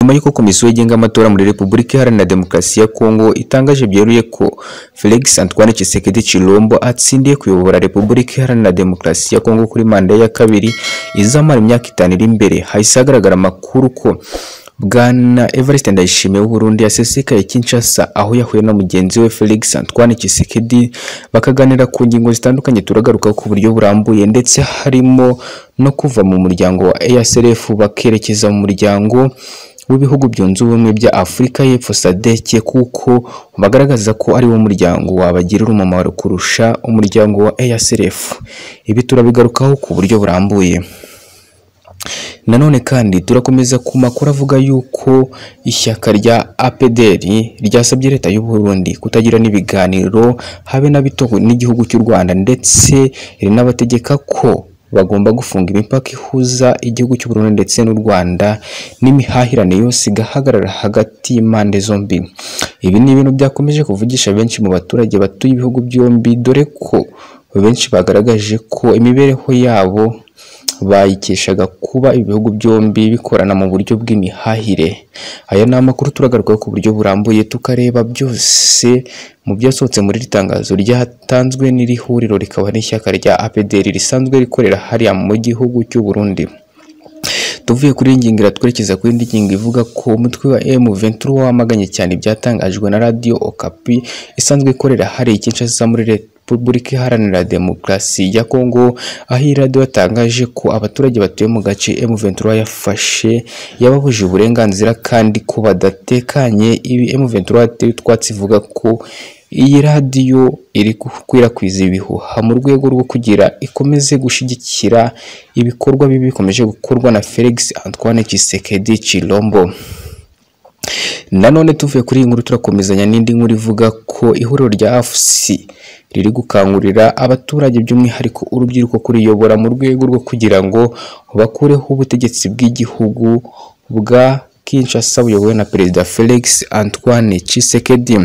nyuma y'uko Komisiyo igenga amatora muri Repubulika Iharanira Demokarasi ya Kongo itangaje byeruye ko Felix Antoine Tshisekedi Tshilombo atsindiye kuyobora Repubulika Iharanira Demokarasi ya Kongo kuri manda ye ya kabiri izamara imyaka itanu iri imbere hahise hagaragara amakuru ko Bwana Evariste Ndayishimiye w'Uburundi yasesekaye Kinshasa aho yahuye na mugenzi we Felix Antoine Tshisekedi bakaganira ku ngingo zitandukanye turagaruka ku buryo burambuye ndetse harimo no kuva mu muryango wa ASRF bakerekeza mu muryango w'ibihugu byunze ubumwe bya Afurika y'Epfo SADC kuko bagaragaza ko ari wo muryango wabagirira umumaro kurusha umuryango wa ASRF ibi turabigarukaho ku buryo burambuye Nanone kandi turakomeza ku makuru avuga yuko ishyaka rya APDR ryasabye leta y'u Burundi kutagira n'ibiganiro habe na bito n'igihugu cy'u Rwanda ndetse rinabategeka ko bagomba gufunga imipaka ihuza igihugu cy'u Burundi ndetse n'u Rwanda n'imihahirane yose igahagarara hagati y'impande zombi ibi ni ibintu byakomeje kuvugisha benshi mu baturage batuye ibihugu byombi dore ko benshi bagaragaje ko imibereho yabo bayikeshaga kuba ibihugu byombi bikorana mu buryo bw'imihahire aya ni amakuru turagarukaho ku buryo burambuye tukareba byose mu byasohotse muri iri tangazo ryatanzwe n'iri huriro rikaba n'ishyaka rya APDR risanzwe rikorera hariya mu gihugu cy'u Burundi tuvuye kuri iyi ngingo iratwerekeza ku yindi ngingo ivuga ko umutwe wa M23 wamaganye cyane ibyatangajwe na Radio Okapi isanzwe ikorera hariya Kinshasa muri leta Repubulika Iharanira Demokarasi ya Kongo aho iyi radiyo yatangaje ko abaturage batuye mu gace M23 yafashe yababuje uburenganzira kandi ko badatekanye ibi M23 yateye utwatsi ivuga ko iyi radiyo iri gukwirakwiza ibihuha mu rwego rwo kugira ikomeze gushyigikira ibikorwa bibi bikomeje gukorwa na Felix Antoine Tshisekedi Tshilombo nanone tuvuye kuri iyi nkuru turakomezanya n'indi nkuru ivuga ko ihuriro rya afusi riri gukangurira abaturage by'umwihariko urubyiruko kuriyobora mu rwego rwo kugira ngo bakureho ubutegetsi bw'igihugu bwa Kinshasa buyobowe na perezida Felix Antoine Tshisekedi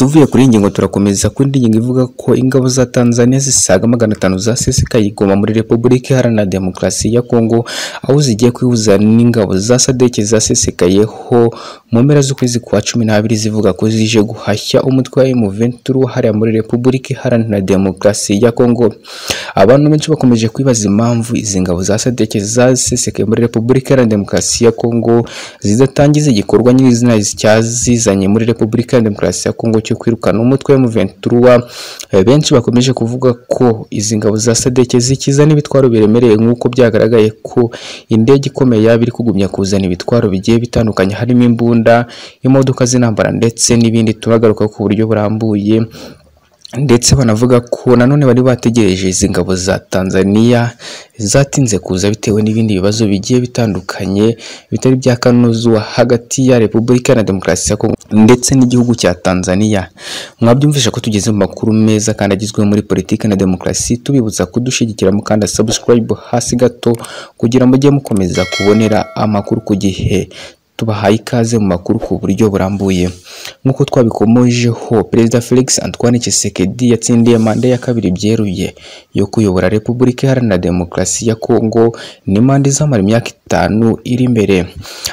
tuvuye kuri iyi ngingo turakomeza ku yindi ngingo ivuga ko ingabo za Tanzania zisaga magana atanu zasesekaye i Goma muri Repubulika Iharanira Demokarasi ya Kongo aho zigiye kwihuza n'ingabo za SADC zasesekayeho mu mpera z'ukwezi kwa cumi n'abiri zivuga ko zije guhashya umutwe wa M23 hariya muri Repubulika Iharanira Demokarasi ya Kongo abantu benshi bakomeje kwibaza impamvu izi ngabo za SADC zasesekaye muri Repubulika Iharanira Demokarasi ya Kongo zidatangiza igikorwa nyir'izina cyazizanye muri Repubulika Iharanira Demokarasi ya Kongo cyo kwirukana umutwe M23 benshi bakomeje kuvuga ko izi ngabo za SADC zikiza n'ibitwaro biremereye nk'uko byagaragaye ko indege ikomeye yaba iri kugumya kuzana ibitwaro bigiye bitandukanye harimo imbunda imodoka z'intambara ndetse n'ibindi turagaruka ku buryo burambuye ndetse banavuga ko nanone bari bategereje izi ngabo za Tanzania zatinze kuza bitewe n'ibindi bibazo bigiye bitandukanye bitari bya kanuzu hagati ya Repubulika na Demokarasi ya Kongo ndetse n'igihugu cya Tanzania mwabyumvisha ko tugeze mu makuru meza kandi agizwe muri politiki na demokarasi tubibutsa kudushigikira mu kanda subscribe hasi gato kugira mujye mukomeza kubonera amakuru ku gihe tubahaye ikaze mu makuru ku buryo burambuye nk'uko twabikomojeho perezida Felix Antoine Tshisekedi yatsindiye manda ya kabiri byeruye yo kuyobora Repubulika Iharanira Demokarasi ya Kongo ni manda izamara imyaka itanu iri imbere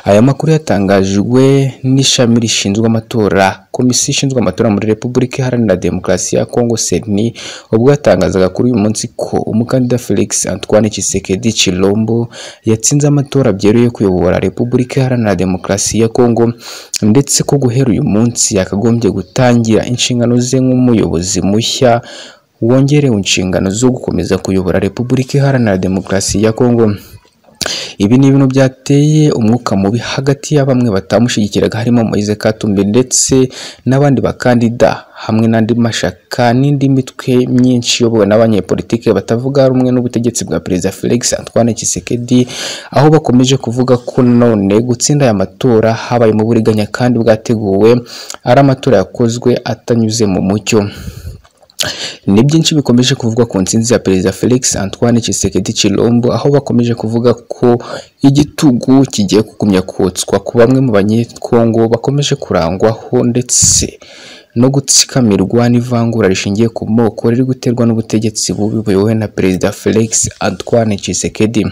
aya makuru yatangajwe n'ishami rishinzwe amatora komisiyo ishinzwe amatora muri Repubulika Iharanira Demokarasi ya Kongo CENI ubwo yatangazaga kuri uyu munsi ko umukandida Felix Antoine Tshisekedi Tshilombo yatsinze amatora byeruye kuyobora Repubulika Iharanira Demokarasi ya Kongo ndetse ko guhera uyu munsi yakagombye gutangira inshingano ze nk'umuyobozi mushya wongerewe inshingano zo gukomeza kuyobora Repubulika Iharanira Demokarasi ya Kongo ibi ni ibintu byateye umwuka mubi hagati ya bamwe batamushyigikiraga harimo Moise Katumbi ndetse n'abandi bakandida hamwe n'andi mashaka n'indi mitwe myinshi iyobowe n'abanyepolitike batavuga rumwe n'ubutegetsi bwa perezida Felix Antoine Tshisekedi aho bakomeje kuvuga ko none gutsinda aya matora habaye mu buriganya kandi bwateguwe ari amatora yakozwe atanyuze mu mucyo ni byinshi bikomeje kuvuga ku nsinzi ya perezida Felix Antoine Tshisekedi Tshilombo aho bakomeje kuvuga ko igitugu kigiye kugumya kotswa ku bamwe mu banyekongo bakomeje kurangwaho ndetse no gutsikamirwa n'ivangura rishingiye ku moko riri guterwa n'ubutegetsi bubi buyobowe na perezida Felix Antoine Tshisekedi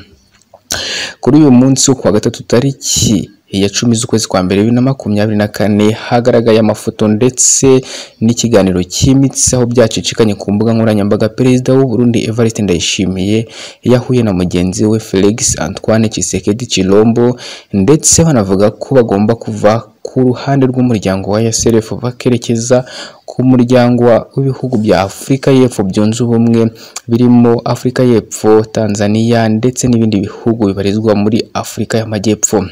kuri uyu munsi wo kuwa gatatu tariki ya cumi z'ukwezi kwa mbere bibiri na makumyabiri na kane hagaragaye amafoto ndetse n'ikiganiro cyimitsi aho byacicikanye ku mbuga nkoranyambaga perezida w'u Burundi Evariste Ndayishimiye yahuye na mugenzi we Felix Antoine Tshisekedi Chilombo ndetse banavuga ko bagomba kuva ku ruhande rw'umuryango wa USRF bakerekeza ku muryango w'ibihugu bya Afurika y'Epfo byunze ubumwe birimo Afurika y'Epfo, Tanzania ndetse n'ibindi bihugu bibarizwa muri Afurika y'Amajyepfo.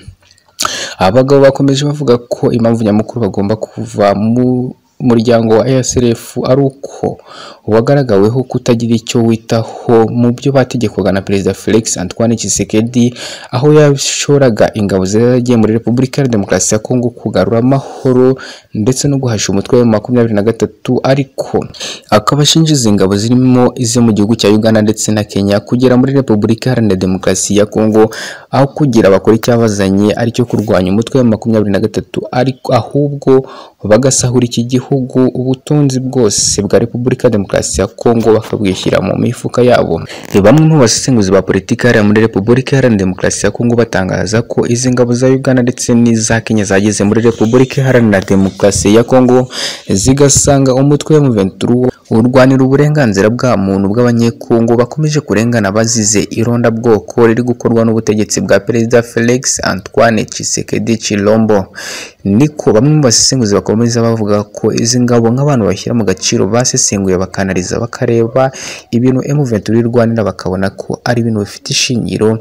Abagabo bakomeje bavuga ko impamvu nyamukuru bagomba kuva mu muryango wa ASRF ari uko wagaragaweho kutagira icyo witaho mu byo bategekwaga na Perezida Felix Antoine Tshisekedi aho yashoraga ingabo zaragiye muri Repubulika ya Demokarasi ya Kongo kugarura amahoro ndetse no guhasha umutwe wa makumyabiri na gatatu ariko akaba ashinja izi ngabo zirimo izo mu gihugu cya Uganda ndetse na Kenya kugera muri Repubulika Iharanira Demokarasi ya Kongo aho kugira bakora icyabazanye aricyo kurwanya umutwe wa makumyabiri na gatatu ariko ahubwo bagasahura iki gihugu ubutunzi bwose bwa Repubulika ya Demokarasi ya Kongo bakabwishyira mu mifuka yabo. Bamwe mu basesenguzi ba politiki hariya muri Repubulika Iharanira Demokarasi ya Kongo batangaza ko izi ngabo za Uganda ndetse n'iza Kenya zageze muri Repubulika Iharanira Demokarasi ya Kongo zigasanga umutwe wa Muventuru urwanira uburenganzira bwa muntu bw'abanyekongo bakomeje kurengana bazize irondabwoko riri gukorwa n'ubutegetsi bwa Perezida Felix Antoine Tshisekedi Chilombo niko bamwe mu basesenguzi bakomeza bavuga ko izi ngabo nk'abantu bashyira mu gaciro basesenguye bakanariza bakareba ibintu M23 irwanira bakabona ko ari ibintu bifite ishingiro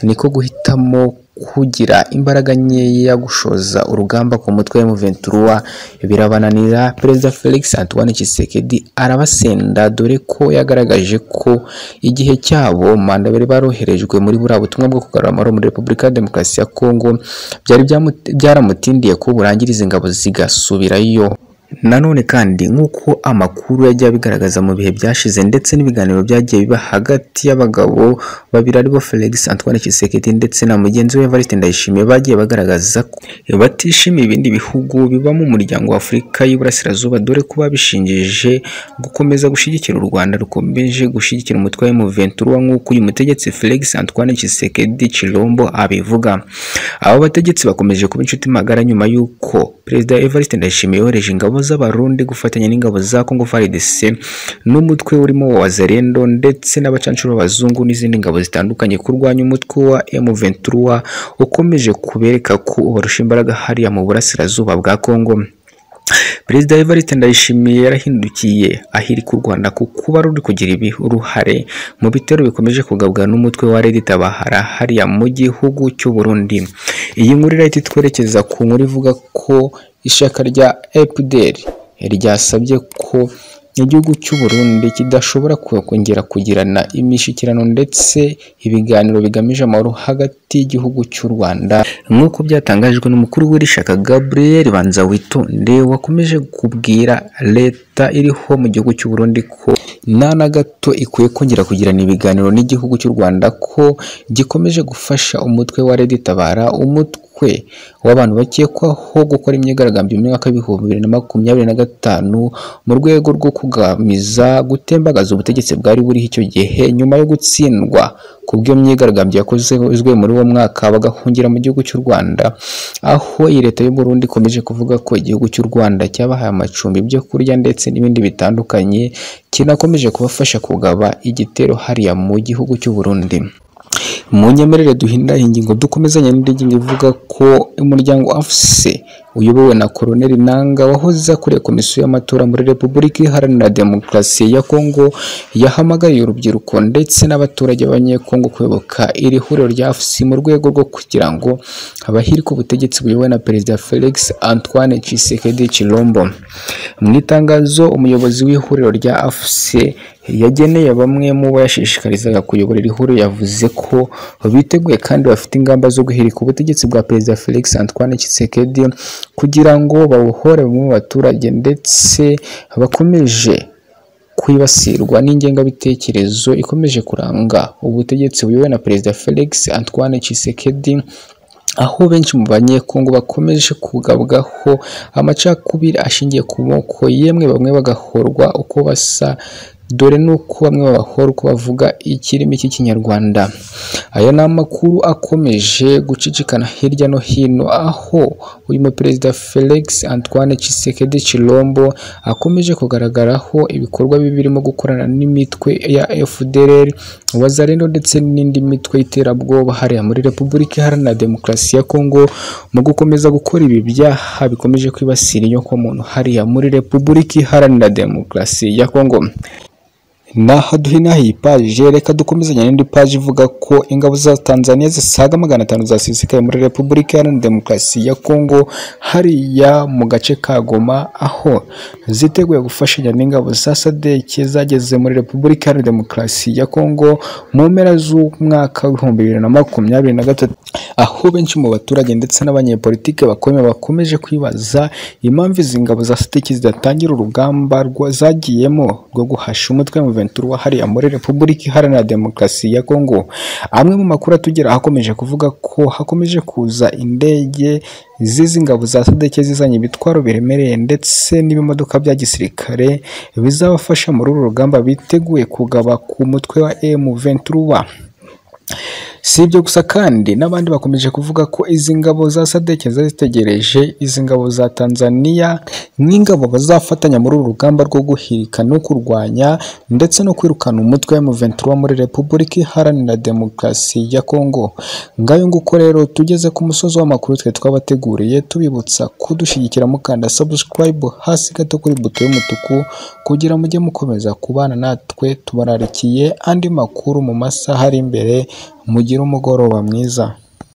niko guhitamo kugira imbaraga nkeya gushoza urugamba ku mutwe wa M23 birabananira Perezida Felix Antoine Tshisekedi arabasenda dore ko yagaragaje ko igihe cyabo manda bari baroherejwe muri buriya butumwa bwo kugarura amahoro muri Repubulika ya Demokarasi ya Kongo byari byamu- byaramutindiye ko burangiriza ingabo zigasubirayo Nanone kandi nk'uko amakuru yajya abigaragaza mu bihe byashize ndetse n'ibiganiro byagiye biba hagati y'abagabo babiri aribo Felix Antoine Tshisekedi ndetse na mugenzi we Evariste Ndayishimiye bagiye bagaragaza ko batishimiye ibindi bihugu biba mu muryango wa Afurika y'Iburasirazuba dore ko babishingije gukomeza gushyigikira u Rwanda rukomeje gushyigikira umutwe wa M23 nk'uko uyu mutegetsi Felix Antoine Tshisekedi Chilombo abivuga abo bategetsi bakomeje kuba inshuti magara nyuma y'uko Perezida Evariste Ndayishimiye yohereje ingabo z'abarundi gufatanya n'ingabo za Congo FARDC n'umutwe urimo wa Wazalendo ndetse n'abacancuro b'abazungu n'izindi ngabo zitandukanye kurwanya umutwe wa M23 ukomeje kubereka ko ubarusha imbaraga hariya mu burasirazuba bwa Congo Perezida Evariste Ndayishimiye yarahindukiye ahirika u Rwanda ku kuba ruri kugira ibi- uruhare mu bitero bikomeje kugabwa n'umutwe wa Red Tabahara hariya mu gihugu cy'u Burundi. Iyi nkuru irahita itwerekeza ku nkuru ivuga ko ishyaka rya EPDR ryasabye ko igihugu cy'u Burundi kidashobora kongera kugirana imishyikirano ndetse ibiganiro bigamije amahoro hagati y'igihugu cy'u Rwanda nk'uko byatangajwe n'umukuru w'iri shyaka Gabriel Banzawitonde wakomeje kubwira leta iriho mu gihugu cy'u Burundi ko nta na gato ikwiye kongera kugirana ibiganiro n'igihugu cy'u Rwanda ko gikomeje gufasha umutwe wa Red Tabara umutwe umutwe w'abantu bakekwaho gukora imyigaragambyo mu mwaka w'ibihumbi bibiri na makumyabiri na gatanu mu rwego rwo kugamiza gutembagaza ubutegetsi bwari buriho icyo gihe nyuma yo gutsindwa ku bw'iyo myigaragambyo yakozwe muri uwo mwaka bagahungira mu gihugu cy'u Rwanda aho iyi leta y'u Burundi ikomeje kuvuga ko igihugu cy'u Rwanda cyabahaye amacumbi ibyo kurya ndetse n'ibindi bitandukanye kinakomeje kubafasha kugaba igitero hariya mu gihugu cy'u Burundi mu nyemerere duhindura ingingo dukomezanya n'indi ngingo ivuga ko umuryango afuse uyobowe na Colonel Nanga wahoze akuriye komisiyo y'amatora muri Repubulika Iharanira Demokarasi ya Kongo yahamagariye urubyiruko ndetse n'abaturage b'abanyekongo kuyoboka iri huriro rya afuse mu rwego rwo kugira ngo abahirika ubutegetsi buyobowe na Perezida Felix Antoine Tshisekedi Chilombo mu itangazo umuyobozi w'ihuriro rya afuse yageneye bamwe mu bayashishikarizaga kuyobora iri huriro yavuze ko biteguye kandi bafite ingamba zo guhirika ubutegetsi bwa Perezida Felix Antoine Tshisekedi kugira ngo bawuhore bamwe mu baturage ndetse bakomeje kwibasirwa n'ingengabitekerezo ikomeje kuranga ubutegetsi buyobowe na Perezida Felix Antoine Tshisekedi aho benshi mu banyekongo bakomeje kugabwaho amacakubiri ashingiye ku moko yemwe bamwe bagahorwa uko basa dore n'uko bamwe b'abahorwa bavuga ikirimi cy'ikinyarwanda aya ni amakuru akomeje gucicikana hirya no hino aho uyu muperezida Felix Antoine Tshisekedi Chilombo akomeje kugaragaraho ibikorwa bibi birimo gukorana n'imitwe ya FDLR Wazalendo ndetse n'indi mitwe y'iterabwoba hariya muri Repubulika Iharanira Demokarasi ya Kongo mu gukomeza gukora ibi byaha bikomeje kwibasira inyokomuntu hariya muri Repubulika Iharanira Demokarasi ya Kongo naha duhinaho iyi paje reka dukomezanye n'indi paje ivuga ko ingabo za tanzania zisaga magana atanu zasisikaye muri repubulika iharanira demokarasi ya kongo hariya mu gace ka goma aho ziteguye gufashanya n'ingabo za sadeke zageze muri repubulika iharanira demokarasi ya kongo mu mpera z'umwaka w'ibihumbi bibiri na makumyabiri na gatatu aho benshi mu baturage ndetse n'abanyepolitike bakomeye bakomeje kwibaza impamvu izi ngabo za sadeke zidatangira urugamba rwa- zagiyemo rwo guhasha umutwe mu Ventura hariya muri Repubulika Iharanira Demokarasi ya Kongo amwe mu makuru atugera hakomeje kuvuga ko hakomeje kuza indege z'izi ngabo za sadeke zizanye ibitwaro biremereye ndetse n'ibimodoka bya gisirikare bizabafasha muri uru rugamba biteguye kugaba ku mutwe wa M23 si ibyo gusa kandi n'abandi bakomeje kuvuga ko izi ngabo za sadeke zari zitegereje izi ngabo za tanzaniya nk'ingabo bazafatanya muri uru rugamba rwo guhirika no kurwanya ndetse no kwirukana umutwe wa M23 muri repubulika iharanira demokarasi ya kongo ngayo nguko rero tugeze ku musozi w'amakuru twe twabateguriye tubibutsa kudushyigikira mukanda subscribe hasi gato kuri buto y'umutuku kugira mujye mukomeza kubana natwe tubararikiye andi makuru mu masaha ari imbere mugire umugoroba mwiza